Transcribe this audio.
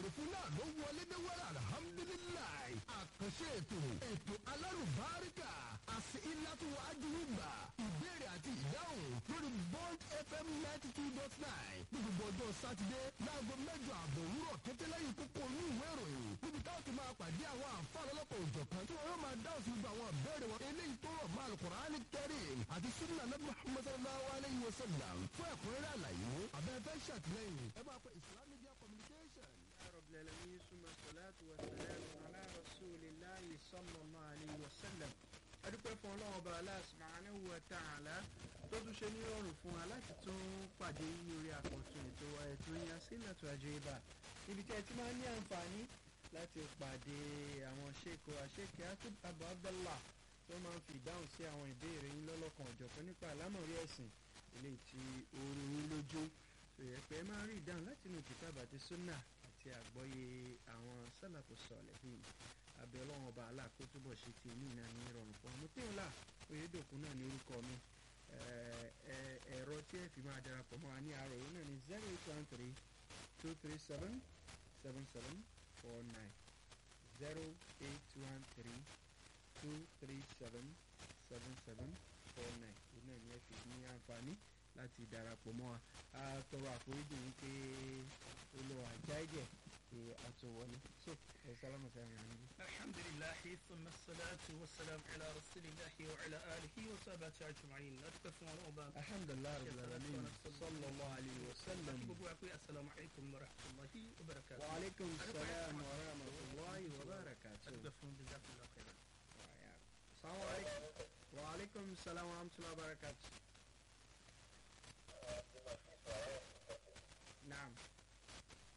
béèrè fún náà ló wọlé dé wẹ́rẹ́ alhamdulilayi àkànṣe ètò ètò alárùbáríkà àti ìlàtúwọ̀ ajúwìgbà ìbéèrè àti ìdáhùn lórí bond fm ninety two dot nine ní gbogbo ọjọ́ sátidé láago mẹ́jọ àbọ̀ òwúrọ̀ kété lẹ́yìn kókó inú ìwé ìròyìn níbi táwọn ti máa pàdé àwọn àǹfààní ọlọ́pàá òjọ̀kan tí wọ́n yóò máa dáhùn sí gbogbo àwọn ìbéèrè wọn eléyìí tó rọ̀ mọ́ alukur'ani kẹrin àti sunna nabi muhammad sallallahu alayhi wa sallam fún ẹ̀kúnrẹ́rẹ́ àlàyé abẹ́fẹ́ ṣàtìlẹ́yìn ẹ máa pẹ́ islamic media communication. رب العالمين ثم الصلاة والسلام على رسول الله صلى الله عليه وسلم adúpẹ́ fún ọlọ́run ọba Allah subhanahu wa ta'ala tó tún ṣe ní ọrùn fún wa láti tún pàdé ní orí àkọ́tún ètò wa ètò yẹn sílẹ̀tò àjẹbà níbi tí ẹ ti máa ń ní àǹfààní láti pàdé àwọn ṣèkò àṣekè Abu Abdallah tó máa ń fi ìdáhùn sí àwọn ìbéèrè yín lọ́lọ́kan ọ̀jọ̀kan nípa àlámọ̀rí ẹ̀sìn eléyìí tí orí yín lójú tó yẹ pé ẹ máa rí ìdáhùn láti inú kìtàbà àti súnà àti àgbọ́yé àwọn sálàkù sọ̀lẹ́hìn abẹ́ ọlọ́run ọba aláàkó túbọ̀ ṣe ti ní ìnáà ní ìrọ̀rùn fún ọmọ tí ń là oyèdòkun náà ní orúkọ mi ẹ̀rọ tí ẹ fi máa darapọ̀ mọ́ wa ní àárọ̀ yìí náà ní zero eight one three two three seven seven seven four nine zero eight one three two three seven seven seven four nine òun náà ní ẹ fi ní àǹfààní láti darapọ̀ mọ́ wa a tọrọ àforíjì wípé olùwà jáìjẹ pé a tó wọlé so ẹ sálámù sáyẹn yàn níbí. الحمد لله ثم الصلاة والسلام على رسول الله وعلى آله وصحبه أجمعين أتكفى الله alhamdulilayi rabbil alamin sallallahu alayhi wa sallam. السلام عليكم ورحمة الله وبركاته wa aleykum salaam wa rahmatulahi wa barakatuh. أتكفى جزاكم الله خيرا Assalamu alaikum. wa aleykum salaam wa rahmatulahi wa barakatuh.